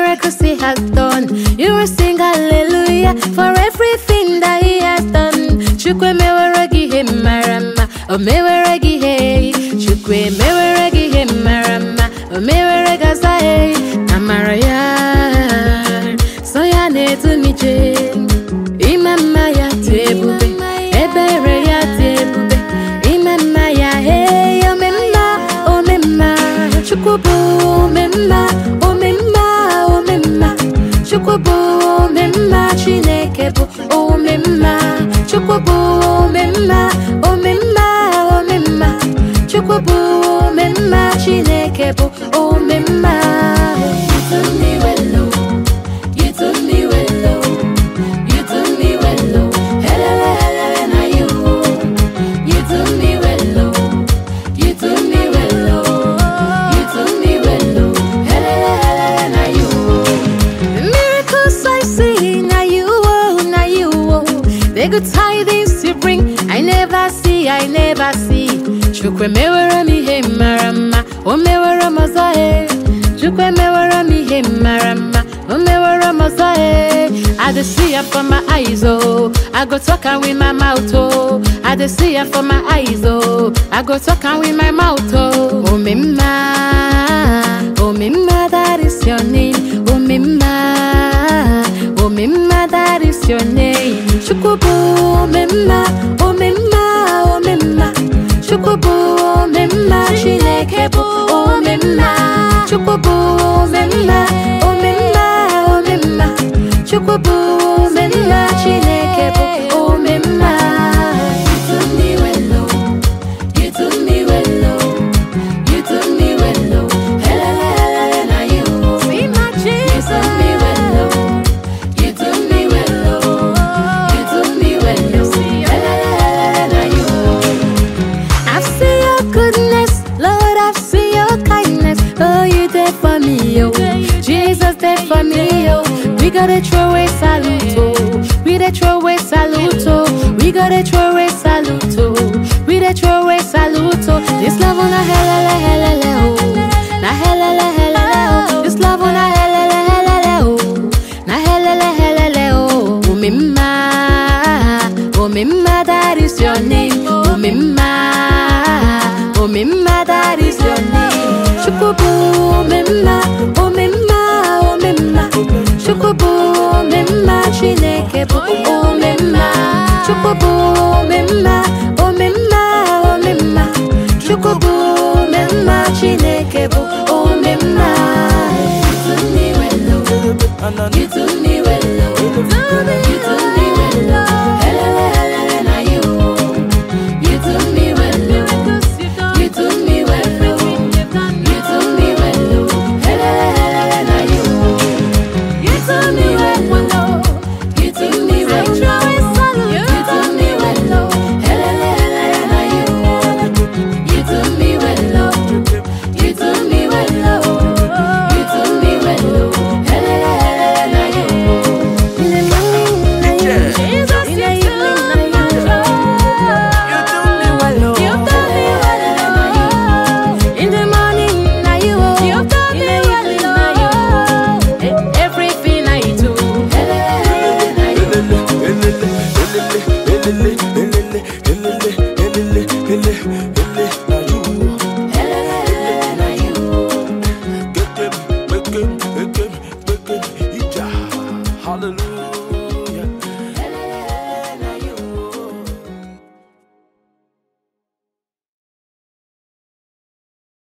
miracles he has done. You will sing hallelujah for everything that he has done. Chukwe mewere gị ihe mara mma, o mewere gị ihe. Chukwe mewere gị ihe mara mma, o mewere gị aza ihe. Amara ya, so ya na-edu m ije. Ime mma ya dị ebube, ebere ya dị ebube. Ime mma ya, hey, ome mma, ome mma. Chukwu bụ ome mma, ome mma, ome mma. Chukwu bụ ome mma, Chineke bụ ome mma. Chukwu bụ ome mma, ome mma, ome mma. Chukwu bụ ome mma, Chineke bụ ome mma. You do me well, oh. You do me well, oh. You do me well, oh. Helele, helele, na you, oh. You do me well, oh. You do me well, oh. You do me well, oh. Helele, helele, na you, oh. The miracles I see, na you, oh, na you, oh. The good tidings you bring, I never see, I never see. Chukwe mewere m ihe mara mma, o mewere m ọzọ, eh. Chukwe mewere m ihe mara mma, o mewere m ọzọ, eh. I dey see am for my eyes, oh. I go talk am with my mouth, oh. I dey see am for my eyes, oh. I go talk am with my mouth, oh. Omimma, Omimma, that is your name. Omimma, Omimma, that is your name. Chukubu, Omimma, Omimma, Omimma. Chukubu, Omimma, Chineke bụ Omimma. Chukubu, Omimma, Omimma, Omimma. Chukwubu omemma Chineke bụ omemma You do me well, oh. You do me well, oh. You do me well, oh. Helele, helele, na you, oh. You do me well, oh. You do me well, oh. You do me well, oh. Helele, helele, na you, oh. I've seen your goodness, Lord, I've seen your kindness. Oh, you there for me, oh. Jesus there for me, oh. We gotta throw away salute, oh. We gotta throw away salute, oh. We gotta throw away salute, oh. We gotta throw away salute, oh. This love on a helele, helele, oh. Na helele, helele, oh. This love on a helele, helele, oh. Na helele, helele, oh. Umimma, umimma, that is your name. Umimma, umimma, that is your name. Shukubu, umimma, umimma, umimma. Shukubu, umimma, Chineke bụ umimma. Shukubu, umimma, umimma, umimma. Shukubu, umimma, Chineke bụ umimma. You do me well, oh. You do me well, oh. You do me well, oh. Helele, helele, na you, oh. You do me well, oh. You do me well, oh. You do me well, oh. Helele, helele, na you, oh. You do me well, oh. You do me well, oh. You do me well, oh. Helele, helele, na you, oh. You do me well, oh. You do me well, oh. You do me well, oh. Helele, helele, na you, oh. In the morning, na you. Jesus, In the evening, na you. You do me well, oh. You do me well, oh. In the morning, na you, oh. You do In me the well, evening, na you. Eh, Everything I do, helele, na you. Elele, elele, elele, elele, elele, elele, elele, elele,